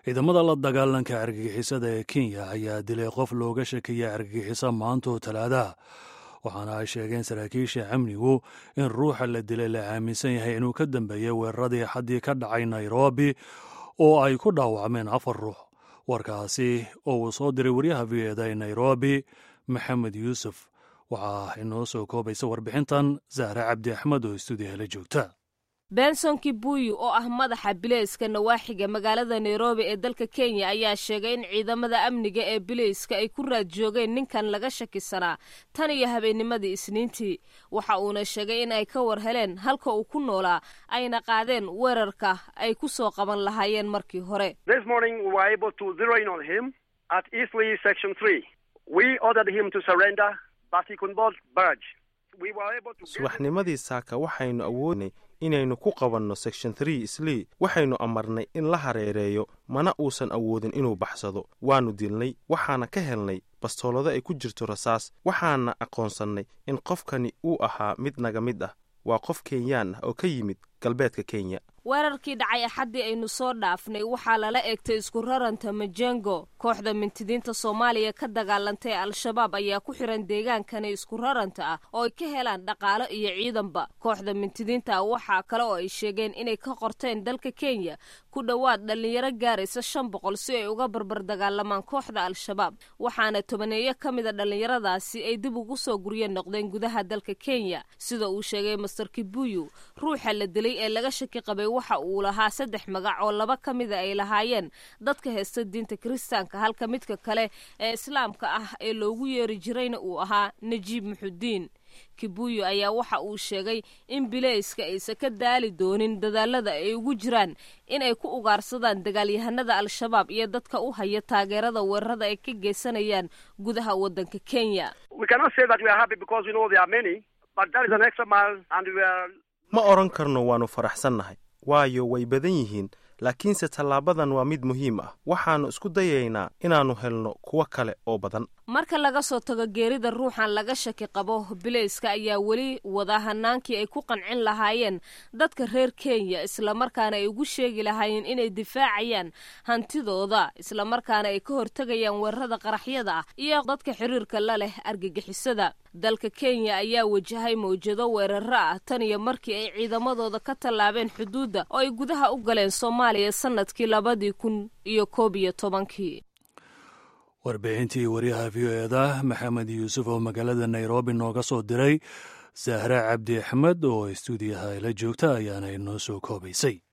ciidamada la dagaalanka argagixisada ee kenya ayaa dilay qof looga shakiyay argagixisa maantoo talaadaha waxaana ay sheegeen saraakiisha amnigu in ruuxa la dilay la aaminsan yahay inuu ka dambeeyey weeraradii xaddii ka dhacay nairobi oo ay ku dhaawacmeen afar ruux warkaasi oo uu soo diray waryaha v eda ee nairobi maxamed yuusuf waxaa inoo soo koobaysa warbixintan zahre cabdi axmed oo stuudiyaha la joogta benson kibuyi oo ah madaxa bileyska nawaaxiga magaalada nairobi ee dalka kenya ayaa sheegay in ciidamada amniga ee bileyska ay ku raad joogeen ninkan laga shakisanaa tan iyo habeennimadii isniintii waxa uuna sheegay in ay ka war heleen halka uu ku noolaa ayna qaadeen weerarka ay ku soo qaban lahaayeen markii hore subaxnimadii saaka waxaynu awoodnay inaynu ku qabanno section three islii waxaynu amarnay in la hareereeyo mana uusan awoodin inuu baxsado waannu dilnay waxaana ka helnay bastoolado ay ku jirto rasaas waxaana aqoonsannay in qofkani uu ahaa mid naga mid ah waa qof kenyaan ah oo ka yimid galbeedka kenya weerarkii dhacay axaddii aynu soo dhaafnay waxaa lala eegtay isku raranta majengo kooxda mintidiinta soomaaliya ka dagaalantay al-shabaab ayaa ku xiran deegaankani isku raranta ah oo ay ka helaan dhaqaalo iyo ciidanba kooxda mintidiinta ah waxaa kale oo ay sheegeen inay ka qorteen dalka kenya ku dhowaad dhallinyaro gaaraysa shan boqol si ay uga barbar dagaalamaan kooxda al-shabaab waxaana tobaneeyo ka mida dhallinyaradaasi ay dib ugu soo gurye noqdeen gudaha dalka kenya sida uu sheegay master kibuyu ruuxa la dilay ee laga shaki qabay waxa uu lahaa saddex magac oo laba ka mida ay lahaayeen dadka heesta diinta kiristaanka halka midka kale ee islaamka ah ee loogu yeeri jirayna uu ahaa najiib muxudiin kibuyu ayaa waxa uu sheegay in bileyska aysan ka daali doonin dadaalada ay ugu jiraan inay ku ugaarsadaan dagaalyahanada al-shabaab iyo dadka u haya taageerada weerarada ay ka geysanayaan gudaha waddanka kenya ma odhan karno waannu faraxsannahay waayo way badan yihiin laakiinse tallaabadan waa mid muhiim ah waxaannu isku dayaynaa inaannu helno kuwo kale oo badan marka laga soo tago geerida ruuxan laga shaki qabo bileyska ayaa weli wada hanaankii ay ku qancin lahaayeen dadka reer kenya islamarkaana ay ugu sheegi lahaayeen inay difaacayaan hantidooda islamarkaana ay ka hortegayaan weerarada qaraxyada ah iyo dadka xiriirka la leh argagixisada dalka kenya ayaa wajahay mawjado weeraro ah tan iyo markii ay ciidamadooda ka tallaabeen xuduudda oo ay gudaha u galeen soomaaliya sanadkii labadii kun iyo koob iyo tobankii warbixintii waryaha v o eda maxamed yuusuf oo magaalada nairobi nooga soo diray sahre cabdi axmed oo stuudiyaha la joogta ayaana inoo soo koobaysay